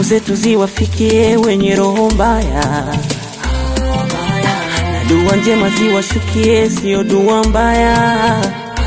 zetu ziwafikie wenye roho mbaya, na dua njema ziwashukie, sio dua mbaya,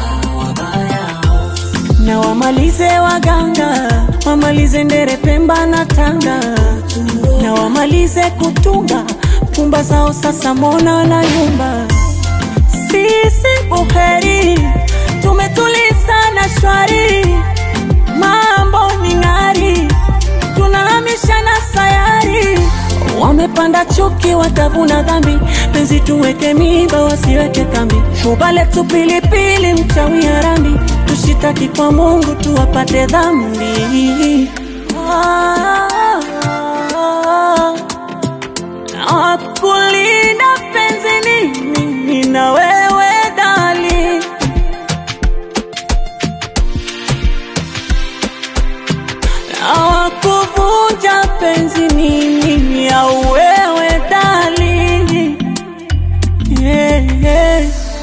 na wamalize waganga, wamalize ndere Pemba na Tanga, na wamalize kutunga pumba zao, sasa mona na yumba. Sisi buheri tumetuliza na shwari, mambo ni ng'ari, tunahamisha na sayari. Wamepanda chuki, watavuna dhambi, penzi tuweke miba, wasiweke kambi. Shuba letu pilipili, mchawi harambi, tushitaki kwa Mungu tuwapate dhambi. Ah, na kulinda penzi ni mimi na wewe dali na kuvunja penzi ni mimi au wewe dali yeah, yeah.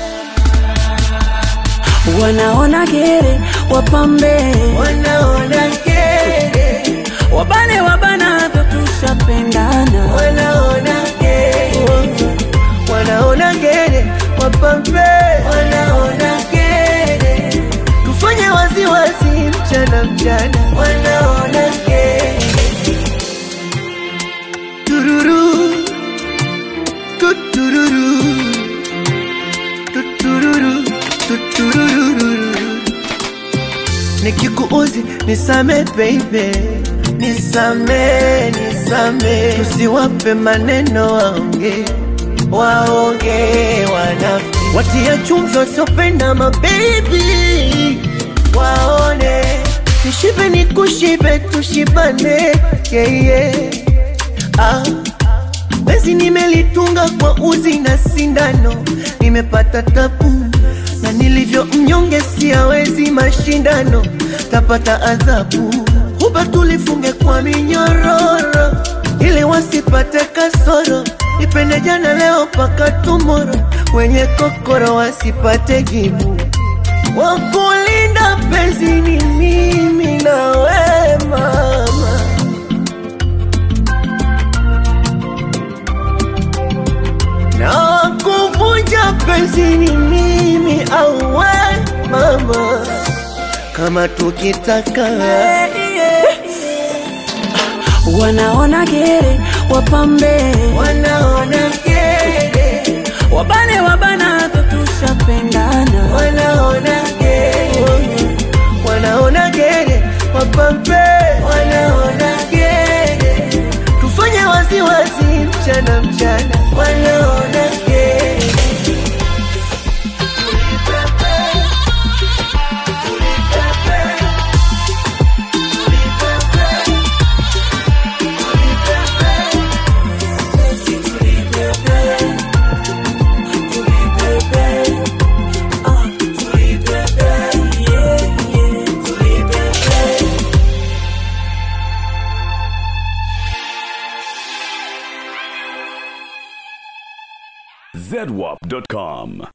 wanaona gere wapambe wanaona kere, wabane wabanavyo tushapendana wanaona kere, wanaona kere, wapambe, wanaona kere, tufanye waziwazi mchana mchana, wanaona kere, tururu, tutururu, tutururu, tutururu nikikuuzi nisame baby, nisame nisame, tusiwape maneno waonge waonge wanafi, watia chumvi wasiopenda mabebi waone, nishibe nikushibe tushibane yeah, yeah. Ah. Bezi nimelitunga kwa uzi na sindano, nimepata tabu na nilivyo mnyonge, siawezi mashindano, tapata adhabu. Huba tulifunge kwa minyororo, ili wasipate kasoro, nipende jana leo paka tumoro, wenye kokoro wasipate jibu. Wakulinda penzi ni mimi na we mama na kuvunja penzi ni mimi au we mama, kama tukitaka wanaona gere wapambe wanaona kere, wabane wabanavyo tushapendana wanaona kere, wanaona kere, wapambe, wanaona kere, tufanye waziwazi mchana mchana, wanaona kere. zedwap.com.